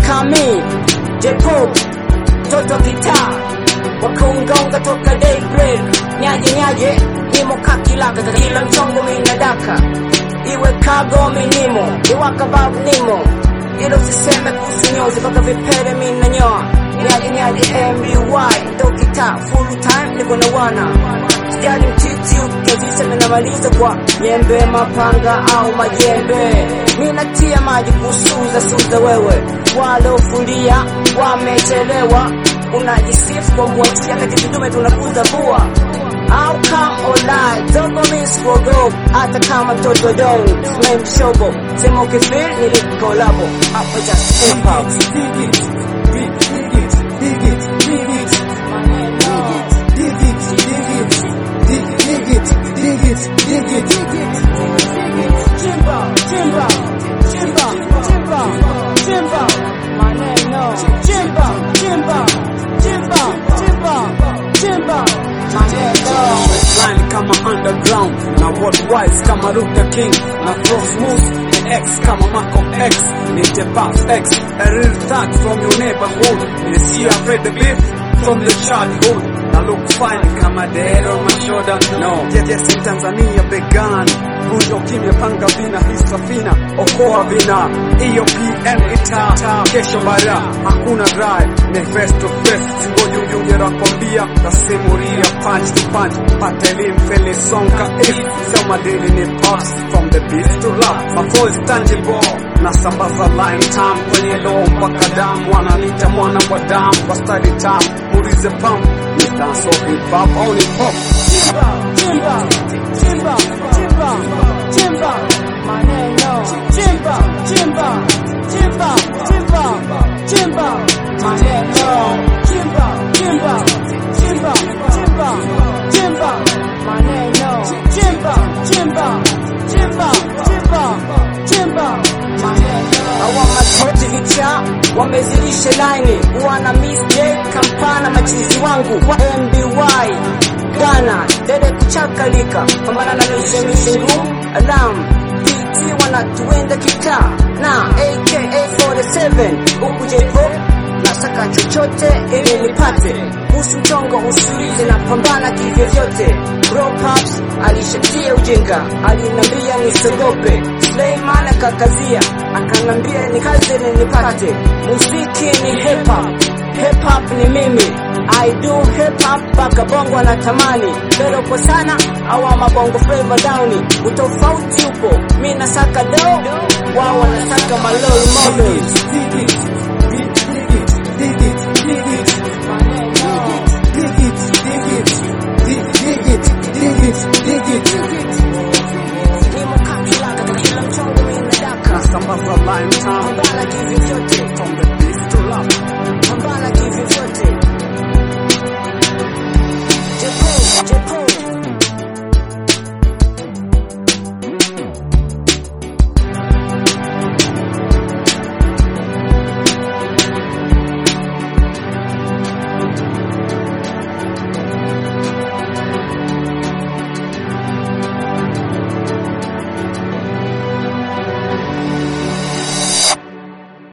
kami J-pop toto kitaa wakaungaunga toka daybreak nyaje nyaje nimo kakilaka kila mchongo minadaka iwe kago minimo iwakabab nimo ilo siseme kuhusu nyozi mpaka vipere minanyoa nyaje nyaje mby ndo kitaa full time niko na wana sijali mtiti ukiziseme namaliza kwa nyembe mapanga au majembe ninatia maji kusuza suza wewe walofulia wamechelewa unajisifu kwa mbuatia kati vitume tunakuza vua au come online dogo miss for go hata kama toto dong smell shobo sema ukifeel nilikolabo hapo just hip hop Chimba, chimba, chimba, chimba, chimba, maneno. Chimba, chimba, chimba, chimba, chimba, maneno. line kama underground na worldwide kama Luther King na flow smooth ni X kama Malcolm X ni the Puff X a real thug from your neighborhood ni see afraid the beef from the childhood na look fine kama the head on my shoulder no yes yes in Tanzania began Vunja kimya panga vina hii safina okoa vina hiyo PM ita kesho bara hakuna drive ni face to face singoji ujunge nakwambia tasimuria punch to punch pata elimu fele songa if sema dili ni pops from the beat to love my flow is tangible na sambaza line time kwenye low mpaka damu wananita mwana wa damu kwa study time mulize pump ni dance of hip hop au ni pop Chimba, chimba, chimba, chimba, chimba, maneno. Chimba, chimba, chimba, chimba, chimba, maneno. Chimba, chimba, chimba, chimba, chimba, maneno. Chimba, chimba, chimba, chimba, chimba, maneno. Hawa matoti vicha wamezilisha laini, wana Miss J kampana machizi wangu wa MBY Ghana dede kuchakalika pambana na mishemishe ngumu alam PT wanatuenda kitaa na aka 47 huku J-pop nasaka chochote ili nipate kuhusu mchongo usulize na pambana kivyovyote Bro Pops alishatia ujinga alinambia nisogope Sleiman akakazia akanambia nikaze ni nipate muziki ni hip hop hip hop ni mimi I do hip hop mpaka bongo anatamani pero kwa sana awa mabongo flavor downi utofauti upo mi nasaka do wao wanasaka malol models